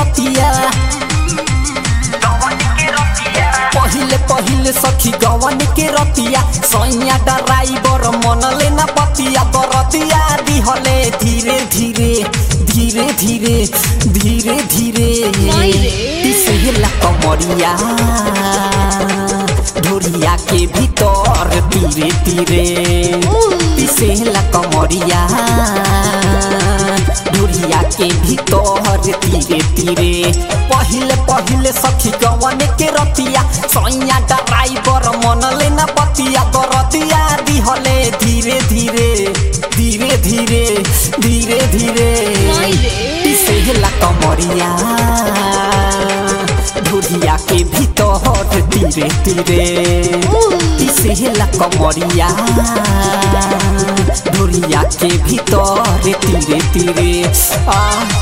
रतिया पहिले पहिले सखी गवन के रतिया सैया ड्राइवर मन लेना पतिया बरतिया दिहले धीरे धीरे धीरे धीरे धीरे धीरे नहीं रे। पिसहेला कमरिया ढोरिया के भीतर धीरे धीरे पिसहेला कमरिया ढोरिया के भीतर धीरे धीरे पहिले पहिले सखी गवन के रतिया सैया ड्राइवर मन लेना पतिया बरतिया दिहले धीरे धीरे धीरे धीरे धीरे धीरे नहीं रे। पिसहेला कमरिया ढोरिया के भीतर धीरे धीरे पिसहेला कमरिया ढोरिया के भीतर धीरे धीरे आ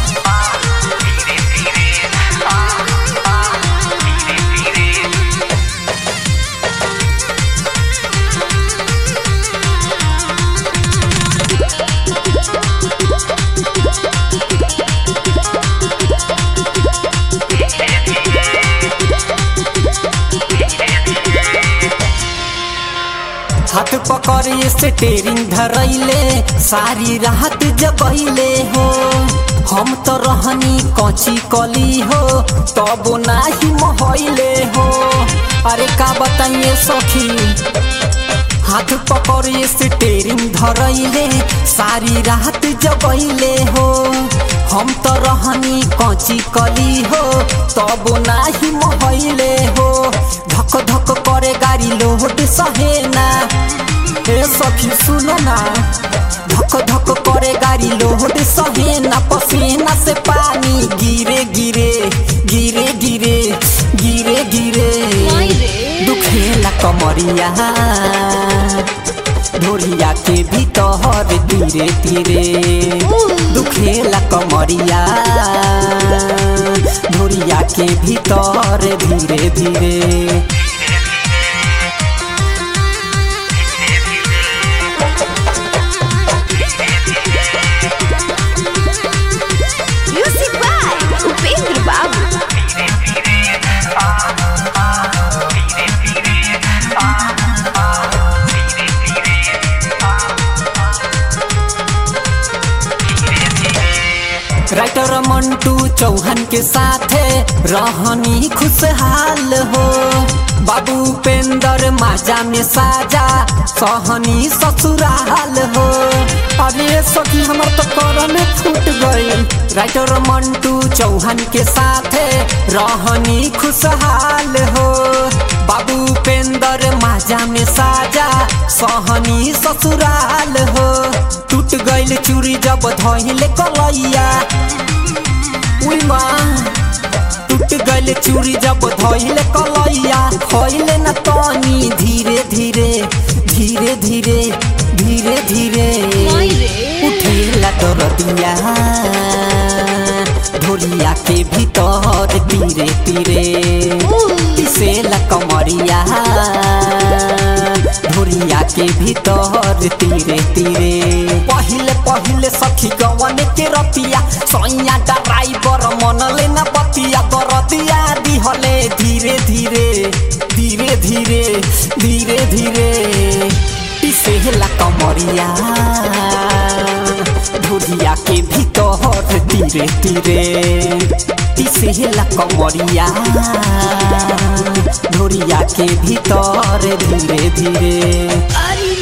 हाथ पकड़े से टेरिंग धरैले सारी रात जगैले हो हम तो रहनी कची कली हो तब नाही महैले हो अरे का बताइए सखी हाथ पकड़े से टेरिंग धरैले सारी रात जगैले हो हम तो रहनी कची कली हो तब नाही महैले हो धक धक करे गाड़ी लोड सहेना हे सखी सुनो ना धक धक करे गाड़ी लोड सहेना पसीना से पानी गिरे गिरे गिरे गिरे गिरे गिरे नहीं रे। दुखेला कमरिया ढोरिया के भीतर धीरे धीरे दुखेला कमरिया ढोरिया के भीतर धीरे धीरे म्यूजिक बाय उपेंद्र बाबू राइटर मंटू चौहान के साथे रहनी खुशहाल हो बाबू पेंदर माजा में साजा सहनी ससुराल हो अरे सखी हमर तो करम फूट गई राइटर मंटू चौहान के साथे रहनी खुशहाल हो बाबू पेंदर माजा में साजा सहनी ससुराल हो टूट गइल चूड़ी जब धइले कलैया उई माँ टूट गइल चूड़ी जब धइले कलैया खइले न तनी धीरे धीरे धीरे धीरे धीरे धीरे नहीं रे। उठेला दरदिया ढोलिया के भीतर धीरे धीरे पिसेला कमरिया ढोलिया के भीतर धीरे धीरे पहिले पहिले सखी गवन के रतिया सैया ड्राइवर मन लेना पतिया बरतिया दिहले धीरे धीरे धीरे धीरे धीरे धीरे पिसेला कमरिया ढोलिया के भीतर धीरे धीरे पिसेला कमरिया ढोलिया के भीतर धीरे धीरे अरे